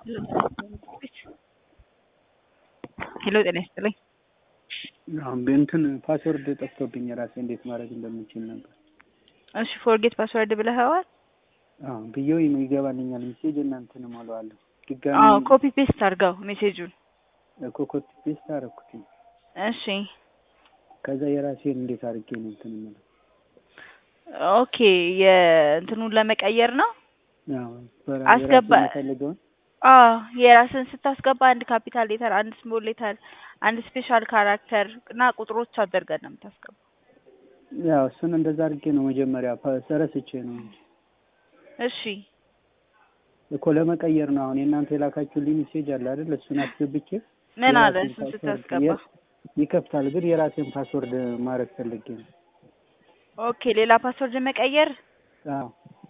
ሄሎ ጤና ይስጥልኝ። አሁን እንትን ፓስወርድ ጠፍቶብኝ ራሴ እንዴት ማድረግ እንደምችል ነበር። እሺ ፎርጌት ፓስወርድ ብለኸዋል? አዎ ብዬው ይገባልኛል ሜሴጅ እና እንትን እሞላዋለሁ። ድጋሚ አዎ ኮፒ ፔስት አድርገው ሜሴጁን። እኮ ኮፒ ፔስት አደረኩት። እሺ ከዛ የራሴን እንዴት አድርጌ ነው እንትን የምለው? ኦኬ የእንትኑን ለመቀየር ነው። አዎ በራ- አስገባ የራሴን የምፈልገውን አዎ የራስን ስታስገባ አንድ ካፒታል ሌተር፣ አንድ ስሞል ሌተር፣ አንድ ስፔሻል ካራክተር እና ቁጥሮች አድርገን ነው የምታስገባው። ያው እሱን እንደዛ አድርጌ ነው መጀመሪያ ፓ- ረስቼ ነው እንጂ እሺ እኮ ለመቀየር ነው። አሁን የእናንተ የላካችሁልኝ ሜሴጅ አለ አይደል? እሱን አስገብቼ ምን አለ የራሴን እሱን ፓስወርድ ስታስገባ? የ- ይከፍታል፣ ግን የራሴን ፓስወርድ ማድረግ ፈልጌ ነው። ኦኬ ሌላ ፓስወርድ መቀየር አዎ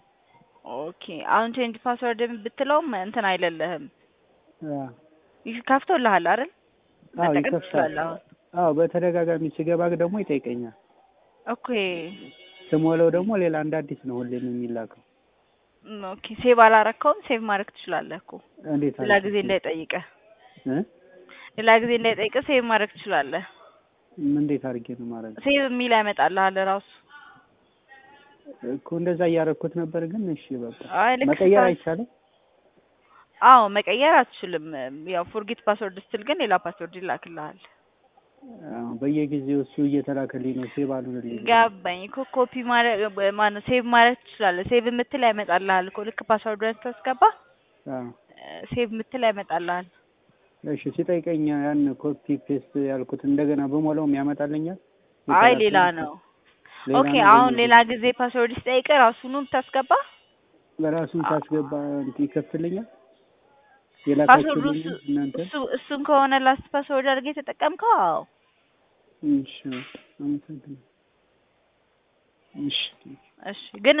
ኦኬ አሁን ቼንጅ ፓስወርድ ብትለውም እንትን አይለልህም። አዎ ይህ ከፍቶልሃል አይደል? አዎ መጠቀም ይከፍታል። ትችላለህ አሁን። አዎ በተደጋጋሚ ስገባ ደግሞ ይጠይቀኛል። ኦኬ ስሞላው ደግሞ ሌላ እንደ አዲስ ነው ሁሌም የሚላከው። ም፣ ኦኬ ሴቭ አላረከውም። ሴቭ ማድረግ ትችላለህ እኮ እንዴት ሌላ አድርጌ ጊዜ እንዳይጠይቅህ እ? ሌላ ጊዜ እንዳይጠይቅህ ሴቭ ማድረግ ትችላለህ። ምን እንዴት አድርጌ ነው ማድረግ? ሴቭ የሚል ያመጣልሃል ራሱ። እኮ እንደዛ እያደረኩት ነበር፣ ግን እሺ በቃ አይ ልክ መቀየር ስታ- አይቻልም። አዎ መቀየር አትችልም። ያው ፎርጌት ፓስወርድ ስትል ግን ሌላ ፓስወርድ ይላክልሃል። አዎ በየጊዜው እሱ እየተላከልኝ ነው ሴቭ አልሆነልኝ። ገባኝ እኮ ኮፒ ማድረግ ማነው ሴቭ ማድረግ ትችላለህ። ሴቭ የምትል ያመጣልሃል እኮ ልክ ፓስወርድን ስታስገባ አዎ ሴቭ የምትል ያመጣልሃል። እሺ ሲጠይቀኝ ያን ኮፒ ፔስት ያልኩት እንደገና በሞላውም ያመጣልኛል። አይ የተላከልኝ ሌላ ነው። ሌላ ኦኬ ነው አሁን በየጊዜው ሌላ ጊዜ ፓስወርድ ሲጠይቅ ራሱኑ ብታስገባ በራሱን ሳስገባ እንትን ይከፍትልኛል። ፓስወርዱ የላካችሁልኝ እሱ እናንተ እሱ እሱን ከሆነ ላስት ፓስወርድ አድርገህ የተጠቀምከው አዎ እሺ አመሰግናለሁ። እሺ እሺ ግን